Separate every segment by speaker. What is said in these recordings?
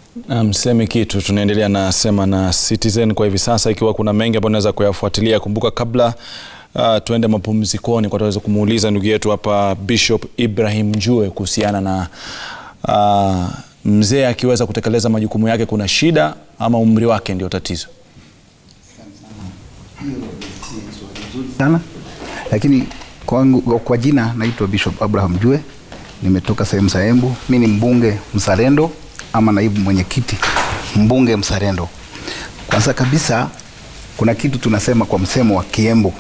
Speaker 1: Msemi kitu, tunaendelea na Sema na Citizen kwa hivi sasa, ikiwa kuna mengi ambayo unaweza kuyafuatilia. Kumbuka kabla uh, tuende mapumzikoni, kwa tuweza kumuuliza ndugu yetu hapa Bishop Ibrahim Njue kuhusiana na uh, mzee akiweza kutekeleza majukumu yake, kuna shida ama umri wake ndio tatizo?
Speaker 2: sana lakini kwangu, kwa jina naitwa Bishop Abraham Jue, nimetoka sehemu za Embu. Mi ni mbunge mzalendo ama naibu mwenyekiti mbunge mzalendo. Kwanza kabisa, kuna kitu tunasema kwa msemo wa Kiembu,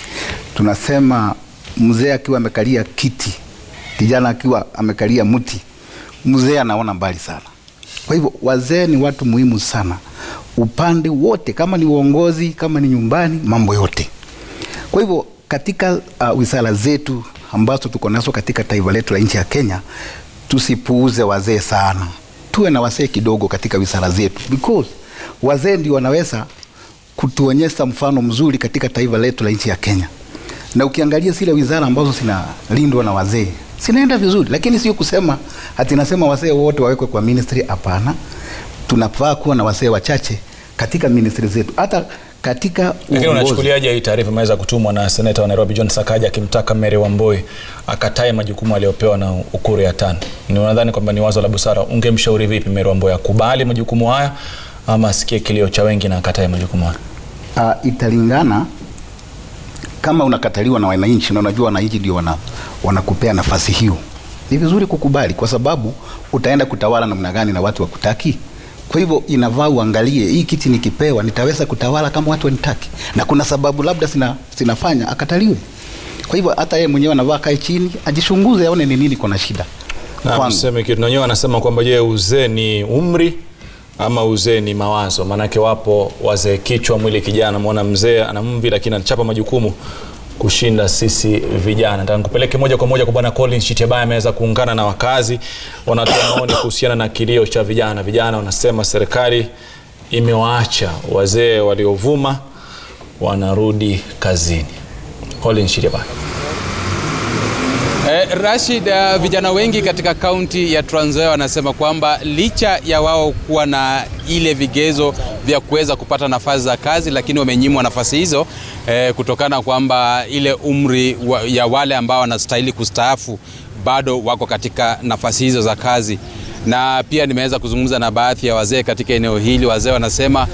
Speaker 2: tunasema mzee akiwa amekalia kiti, kijana akiwa amekalia mti, mzee anaona mbali sana. Kwa hivyo wazee ni watu muhimu sana upande wote, kama ni uongozi, kama ni nyumbani, mambo yote. Kwa hivyo katika uh, wizara zetu ambazo tuko nazo katika taifa letu la nchi ya Kenya, tusipuuze wazee sana, tuwe na wazee kidogo katika wizara zetu, because wazee ndio wanaweza kutuonyesha mfano mzuri katika taifa letu la nchi ya Kenya. Na ukiangalia zile wizara ambazo zinalindwa na wazee zinaenda vizuri, lakini sio kusema ati nasema wazee wote wawekwe kwa ministry. Hapana, tunafaa kuwa na wazee wachache katika ministry zetu, hata katika
Speaker 1: Lakini
Speaker 2: uongozi.
Speaker 1: unachukuliaje hii taarifa imeweza kutumwa na seneta wa Nairobi John Sakaja akimtaka Mary Wambui akatae majukumu aliyopewa na Ukuru ya tano? Ni unadhani kwamba ni wazo la busara? Ungemshauri vipi Mary Wambui akubali majukumu haya ama asikie kilio cha wengi na akatae majukumu haya?
Speaker 2: uh, italingana kama unakataliwa na wananchi na unajua wananchi ndio wana, wanakupea nafasi hiyo, ni vizuri kukubali, kwa sababu utaenda kutawala namna gani na watu wakutaki. Kwa hivyo inavaa uangalie, hii kiti nikipewa nitaweza kutawala kama watu wanitaki, na kuna sababu labda sina, sinafanya akataliwe. Kwa hivyo hata yeye mwenyewe anavaa kae chini ajichunguze, aone ni nini kuna shida
Speaker 1: Na
Speaker 2: kwangu.
Speaker 1: mseme kitu na wenyewe anasema kwamba je, uzee ni umri ama uzee ni mawazo? Maanake wapo wazee kichwa mwili kijana, mwona mzee ana mvi lakini anachapa majukumu kushinda sisi vijana. Nataka nikupeleke moja kwa moja kwa bwana Collins Chitebaya, ameweza kuungana na wakazi, wanatoa maoni kuhusiana na kilio cha vijana. Vijana wanasema serikali imewaacha wazee waliovuma wanarudi kazini. Collins Chitebaya.
Speaker 3: Eh, Rashid, uh, vijana wengi katika kaunti ya Trans Nzoia wanasema kwamba licha ya wao kuwa na ile vigezo vya kuweza kupata nafasi za kazi, lakini wamenyimwa nafasi hizo eh, kutokana kwamba ile umri wa, ya wale ambao wanastahili kustaafu bado wako katika nafasi hizo za kazi. Na pia nimeweza kuzungumza na baadhi ya wazee katika eneo hili. Wazee wanasema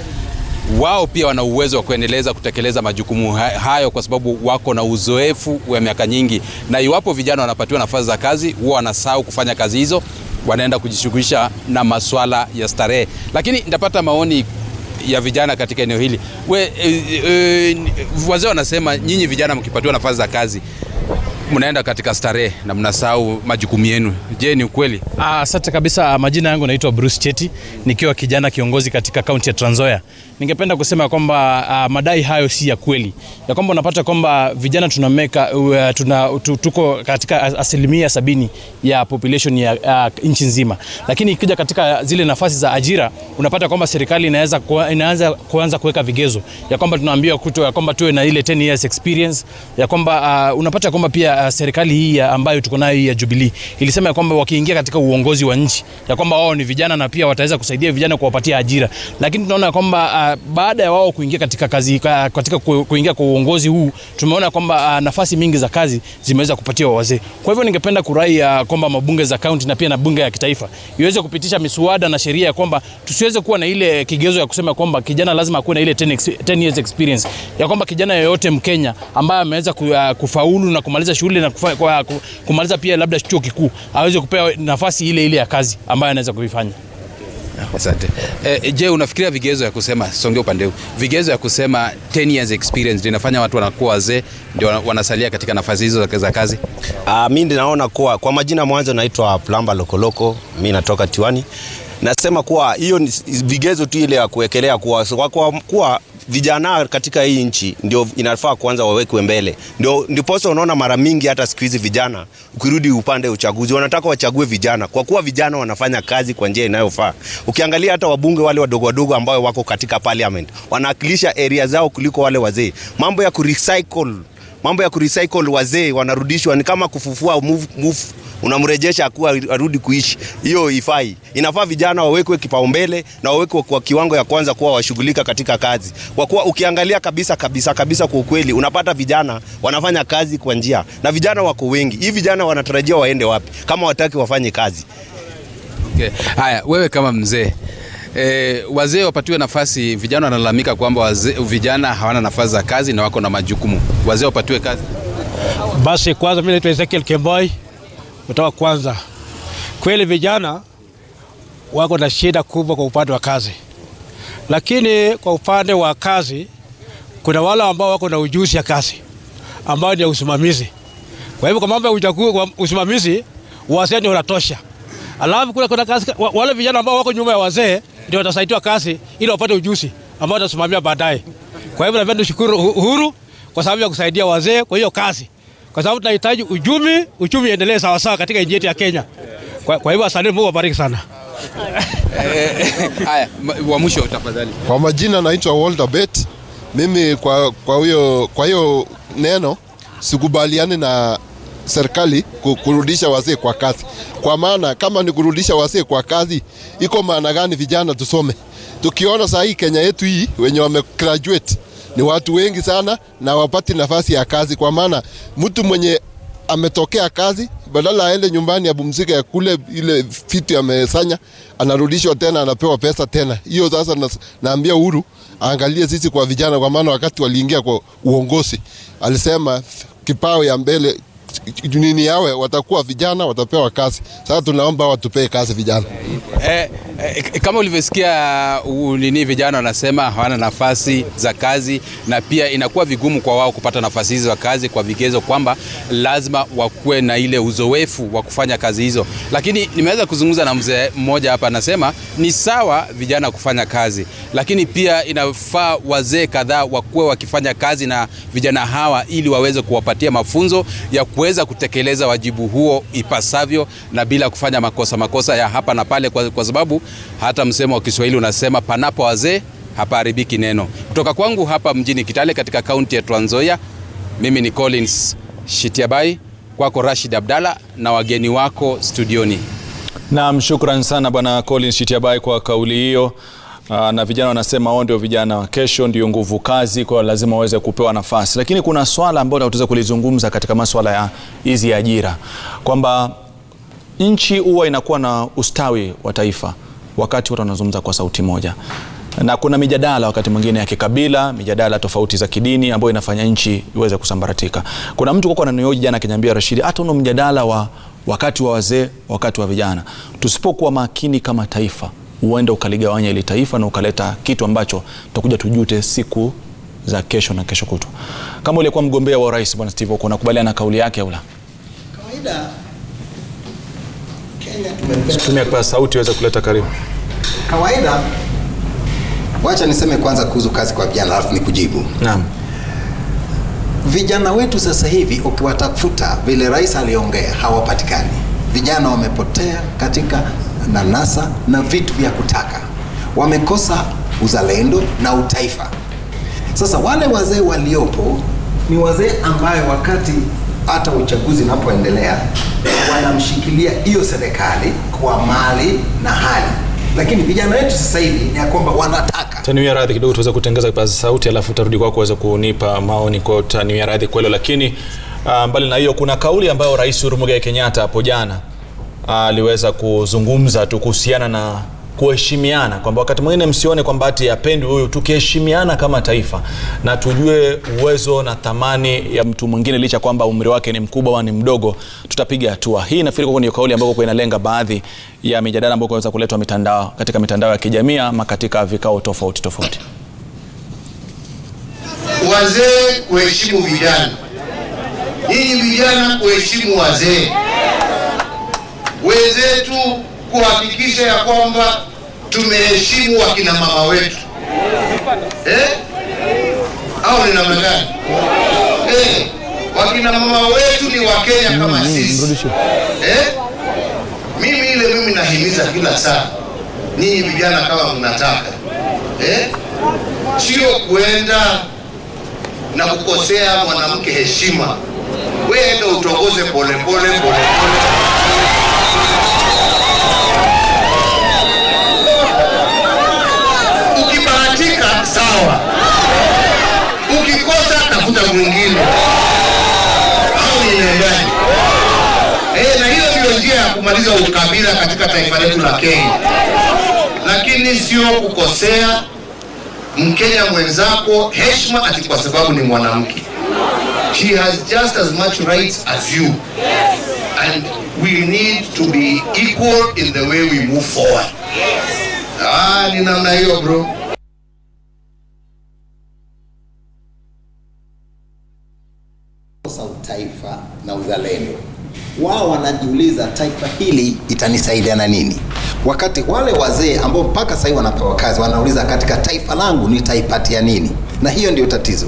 Speaker 3: wao pia wana uwezo wa kuendeleza kutekeleza majukumu ha- hayo kwa sababu wako na uzoefu wa miaka nyingi, na iwapo vijana wanapatiwa nafasi za kazi huwa wanasahau kufanya kazi hizo, wanaenda kujishughulisha na maswala ya starehe. Lakini nitapata maoni ya vijana katika eneo hili. We, e, e, wazee wanasema nyinyi vijana mkipatiwa nafasi za kazi mnaenda katika starehe na mnasahau majukumu yenu. Je, ni ukweli?
Speaker 4: Ah, Asante kabisa. Majina yangu naitwa Bruce Cheti, nikiwa kijana kiongozi katika kaunti ya Trans Nzoia. Ningependa kusema kwamba ah, madai hayo si ya kweli, ya kwamba unapata kwamba vijana tunameka, uh, tuna, tu, tuko katika asilimia sabini ya population ya uh, nchi nzima, lakini ikija katika zile nafasi za ajira unapata kwamba serikali inaweza kuwa- inaanza kuanza kuweka vigezo ya kwamba tunaambiwa kuto ya kwamba tuwe na ile 10 years experience ya kwamba uh, unapata kwamba pia uh, serikali hii ya ambayo tuko nayo hii ya Jubilee ilisema ya kwamba wakiingia katika uongozi wa nchi ya kwamba wao ni vijana na pia wataweza kusaidia vijana kuwapatia ajira, lakini tunaona kwamba uh, baada ya wao kuingia katika kazi ka- katika ku- kuingia kwa uongozi huu tumeona kwamba uh, nafasi mingi za kazi zimeweza kupatiwa wazee. Kwa hivyo ningependa kurai uh, kwamba mabunge za kaunti na pia na bunge ya kitaifa iweze kupitisha miswada na sheria ya kwamba tusiweze kuwa na ile kigezo ya kusema kwamba kijana lazima akuwe na ile 10, ex- 10 years experience ya kwamba kijana yeyote Mkenya ambaye ameweza ku, uh, kufaulu na kumaliza shule na kufa, kwa, ku- kumaliza pia labda chuo kikuu aweze kupewa nafasi ile ile ya kazi ambayo anaweza kuifanya.
Speaker 3: Asante. Eh, je, unafikiria vigezo ya kusema songe upande huu, vigezo ya kusema 10 years experience ndio inafanya watu wanakuwa wazee ndio wana- wanasalia katika nafasi hizo za- za kazi?
Speaker 5: Uh, mi naona kuwa kwa majina mwanzo naitwa Plamba Lokoloko, mi natoka Tiwani. Nasema kuwa hiyo ni vigezo tu ile ya kuwekelea kuwa, kwa, kwa, kuwa vijana katika hii nchi ndio inafaa kwanza wawekwe mbele, ndio ndiposa unaona mara mingi hata siku hizi vijana ukirudi upande wa uchaguzi wanataka wachague vijana, kwa kuwa vijana wanafanya kazi kwa njia inayofaa. Ukiangalia hata wabunge wale wadogo wadogo ambao wako katika parliament wanawakilisha area zao kuliko wale wazee. Mambo ya kurecycle mambo ya kurecycle wazee wanarudishwa ni kama kufufua move, move unamrejesha akuwa arudi kuishi. Hiyo ifai. Inafaa vijana wawekwe kipaumbele na wawekwe kwa kiwango ya kwanza kuwa washughulika katika kazi, kwa kuwa ukiangalia kabisa kabisa kabisa, kwa ukweli unapata vijana wanafanya kazi kwa njia, na vijana wako wengi. Hii vijana wanatarajia waende wapi kama wataki wafanye kazi?
Speaker 3: Okay. Haya, wewe kama mzee E, wazee wapatiwe nafasi. Vijana wanalalamika kwamba wazee, vijana hawana nafasi za kazi na wako na majukumu. Wazee wapatiwe kazi.
Speaker 6: Basi kwanza, mimi naitwa Ezekiel Kemboi kutoka Kwanza. Kweli vijana wako na shida kubwa kwa upande wa kazi, lakini kwa upande wa kazi kuna wale ambao wako na ujuzi ya kazi ambao ni ya usimamizi. Kwa hivyo kwa mambo ya uchaguzi, kwa usimamizi wazee ndio wanatosha. Alafu kule kuna kazi, wa- wale vijana ambao wako nyuma ya wazee ndio watasaidiwa kazi ili wapate ujuzi ambao watasimamia baadaye. Kwa hivyo napenda kushukuru Uhuru kwa sababu ya kusaidia wazee kwa hiyo kazi, kwa sababu tunahitaji uchumi uchumi iendelee sawasawa katika nchi yetu ya Kenya. Kwa, kwa hivyo asante, Mungu awabariki sana.
Speaker 3: Haya, ma- wa mwisho tafadhali.
Speaker 7: Kwa majina naitwa Walter Bet. Mimi kwa kwa hiyo kwa hiyo neno sikubaliani na serikali ku- kurudisha wazee kwa kazi, kwa maana kama ni kurudisha wazee kwa kazi, iko maana gani vijana tusome? Tukiona saa hii Kenya yetu hii wenye wame graduate ni watu wengi sana na wapati nafasi ya kazi, kwa maana mtu mwenye ametokea kazi badala aende nyumbani apumzike ya kule ile vitu amesanya, anarudishwa tena, anapewa pesa tena. Hiyo sasa na, naambia Uhuru aangalie sisi kwa vijana, kwa maana wakati waliingia kwa uongozi alisema kipao ya mbele nini yawe watakuwa vijana watapewa kazi. Sasa tunaomba watupee kazi vijana.
Speaker 3: Eh, eh, kama ulivyosikia uh, nini vijana wanasema hawana nafasi za kazi na pia inakuwa vigumu kwa wao kupata nafasi hizo za kazi kwa vigezo kwamba lazima wakuwe na ile uzoefu wa kufanya kazi hizo. Lakini nimeweza kuzungumza na mzee mmoja hapa, anasema ni sawa vijana kufanya kazi, lakini pia inafaa wazee kadhaa wakuwe wakifanya kazi na vijana hawa ili waweze kuwapatia mafunzo ya kuweza kutekeleza wajibu huo ipasavyo na bila kufanya makosa makosa ya hapa na pale, kwa, kwa sababu hata msemo wa Kiswahili unasema panapo wazee hapaharibiki neno. Kutoka kwangu hapa mjini Kitale katika kaunti ya Trans Nzoia, mimi ni Collins Shitiabai, kwako Rashid Abdalla na wageni wako studioni.
Speaker 1: Naam, shukran sana bwana Collins Shitiabai kwa kauli hiyo. Aa, na vijana wanasema wao ndio vijana wa kesho, ndio nguvu kazi, kwa hiyo lazima waweze kupewa nafasi. Lakini kuna swala ambalo tutaweza kulizungumza katika masuala ya hizi ajira, kwamba nchi huwa inakuwa na ustawi wa taifa wakati watu wanazungumza kwa sauti moja, na kuna mijadala wakati mwingine ya kikabila, mijadala tofauti za kidini ambayo inafanya nchi iweze kusambaratika. Kuna mtu kwa ananioji jana akiniambia, Rashidi, hata uno mjadala wa wakati wa wazee, wakati wa vijana, tusipokuwa makini kama taifa, huenda ukaligawanya ili taifa na ukaleta kitu ambacho tutakuja tujute siku za kesho na kesho kutwa. Kama ulikuwa mgombea wa urais bwana Steve Oko, unakubaliana na kauli yake au la?
Speaker 8: Kawaida Kenya tumependa
Speaker 1: Tumia kwa sauti iweze kuleta karibu.
Speaker 8: kawaida. Wacha niseme kwanza kuhusu kazi kwa vijana, alafu nikujibu.
Speaker 1: Naam.
Speaker 8: Vijana wetu sasa hivi ukiwatafuta, vile rais aliongea, hawapatikani. Vijana wamepotea katika nanasa na vitu vya kutaka, wamekosa uzalendo na utaifa. Sasa wale wazee waliopo ni wazee ambayo wakati hata uchaguzi unapoendelea wanamshikilia hiyo serikali kwa mali na hali, lakini vijana wetu sasa hivi ni ya kwamba wanataka
Speaker 1: Taniwia radhi kidogo tuweze kutengeza kipaza sauti alafu utarudi kwako uweze kunipa maoni kwa taniwia radhi kwa hilo lakini uh, mbali na hiyo kuna kauli ambayo Rais Uhuru Muigai Kenyatta hapo jana aliweza kuzungumza tu kuhusiana na kuheshimiana kwamba wakati mwingine msione kwamba ati yapendwi huyu tukiheshimiana kama taifa na tujue uwezo na thamani ya mtu mwingine licha kwamba umri wake ni mkubwa au ni mdogo tutapiga hatua hii nafikiri kwa ndio kauli ambayo kwa inalenga baadhi ya mijadala ambayo inaweza kuletwa mitandao katika mitandao ya kijamii ama katika vikao tofauti tofauti
Speaker 9: wazee kuheshimu vijana, nyinyi vijana kuheshimu wazee wenzetu, kuhakikisha ya kwamba tumeheshimu wakina mama wetu eh? au ni namna gani? Eh, wakina mama wetu ni Wakenya kama sisi eh? Mimi ile mimi nahimiza kila saa, nyinyi vijana kama mnataka eh? sio kuenda na kukosea mwanamke heshima. Wewe enda utongoze pole pole pole pole. Ukibahatika sawa, ukikosa tafuta mwingine au inaendaje? Eh, na hiyo ndio njia ya kumaliza ukabila katika taifa letu la Kenya, lakini sio kukosea Mkenya mwenzako heshima ati kwa sababu ni mwanamke. She has just as much rights as you. And we need to be equal in the way we move forward. Ah, ni namna hiyo bro.
Speaker 8: kosa utaifa na uzalendo. Wao wanajiuliza taifa hili itanisaidia na nini, wakati wale wazee ambao mpaka sasa hivi wanapewa kazi wanauliza katika taifa langu nitaipatia nini, na hiyo ndio tatizo.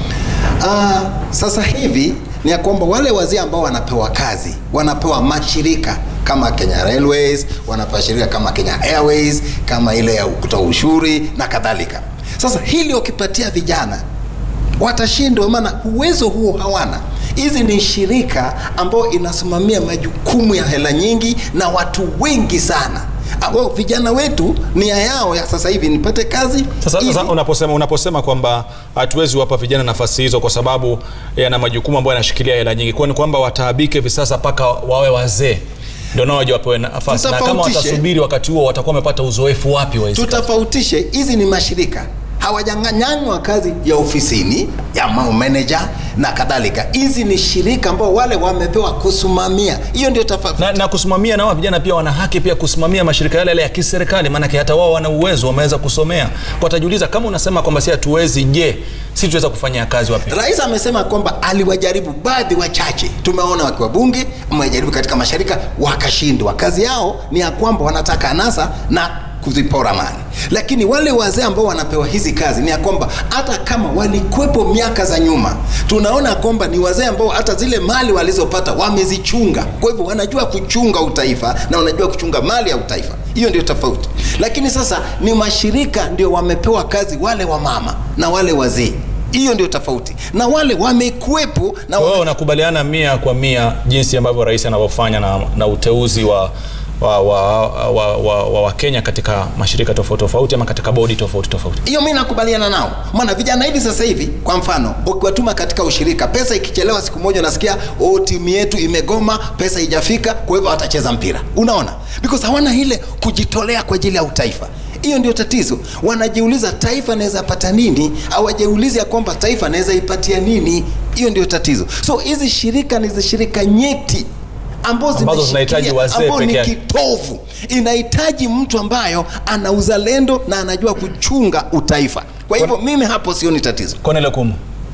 Speaker 8: Ah, sasa hivi ni ya kwamba wale wazee ambao wanapewa kazi wanapewa mashirika kama Kenya Railways, wanapewa shirika kama Kenya Airways, kama ile ya kutoa ushuri na kadhalika. Sasa hili wakipatia vijana watashindwa, maana uwezo huo hawana. Hizi ni shirika ambayo inasimamia majukumu ya hela nyingi na watu wengi sana. Ambao vijana wetu nia yao ya sasa hivi nipate kazi
Speaker 1: Sasa,
Speaker 8: ili-
Speaker 1: sasa unaposema unaposema kwamba hatuwezi wapa vijana nafasi hizo kwa sababu yana majukumu ambayo yanashikilia hela nyingi, kwani kwamba wataabike hivi sasa mpaka wawe wazee ndio nao waje wapewe nafasi, na kama
Speaker 8: Tutofautishe.
Speaker 1: watasubiri wakati huo watakuwa wamepata uzoefu wapi wa hizi kazi?
Speaker 8: tutofautishe hizi ni mashirika hawajanyanywa kazi ya ofisini ya ma- manager na kadhalika hizi ni shirika ambao wale wamepewa kusimamia hiyo ndio tofauti
Speaker 1: na, na kusimamia na wao vijana pia wana haki pia kusimamia mashirika yale yale ya kiserikali, maanake hata wao wana uwezo, wameweza kusomea. Kwa watajiuliza kama unasema kwamba si hatuwezi, je, si tuweza kufanya kazi wapi?
Speaker 8: rais amesema kwamba aliwajaribu baadhi wachache tumeona wakiwa bunge wamejaribu katika mashirika wakashindwa kazi yao ni ya kwamba wanataka anasa na kuzipora mali lakini wale wazee ambao wanapewa hizi kazi ni ya kwamba hata kama walikwepo miaka za nyuma tunaona kwamba ni wazee ambao hata zile mali walizopata wamezichunga kwa hivyo wanajua kuchunga utaifa na wanajua kuchunga mali ya utaifa hiyo ndio tofauti lakini sasa ni mashirika ndio wamepewa kazi wale wa mama na wale wazee hiyo ndio tofauti na wale wamekuwepo na
Speaker 1: Wewe unakubaliana mia kwa mia jinsi ambavyo rais anavyofanya na, na uteuzi wa wa wa, wa, wa, wa, wa Kenya katika mashirika tofauti tofauti ama katika bodi tofauti tofauti.
Speaker 8: hiyo mi nakubaliana nao maana vijana hivi sasa hivi kwa mfano ukiwatuma katika ushirika pesa ikichelewa siku moja unasikia oh, timu yetu imegoma pesa ijafika kwa hivyo watacheza mpira unaona because hawana ile kujitolea kwa ajili ya utaifa hiyo ndio tatizo wanajiuliza taifa naweza pata nini hawajauliza ya kwamba taifa naweza ipatia nini hiyo ndio tatizo so hizi shirika ni shirika nyeti ambazo
Speaker 1: Ambazo
Speaker 8: zimeshikilia-
Speaker 1: zinahitaji wazee
Speaker 8: ambao ni
Speaker 1: peke yake.
Speaker 8: kitovu inahitaji mtu ambayo ana uzalendo na anajua kuchunga utaifa kwa hivyo mimi hapo sioni tatizo
Speaker 1: Cornel Okumu.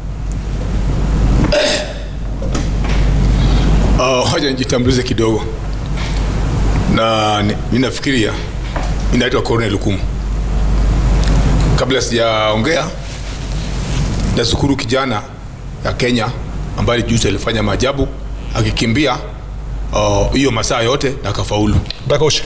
Speaker 10: Uh, hoja nijitambulize kidogo na ni- mi nafikiria mi naitwa Cornel Lukumu. Kabla sijaongea, nashukuru kijana ya Kenya ambaye juzi alifanya maajabu akikimbia uh, hiyo masaa yote na akafaulu.
Speaker 1: Nataka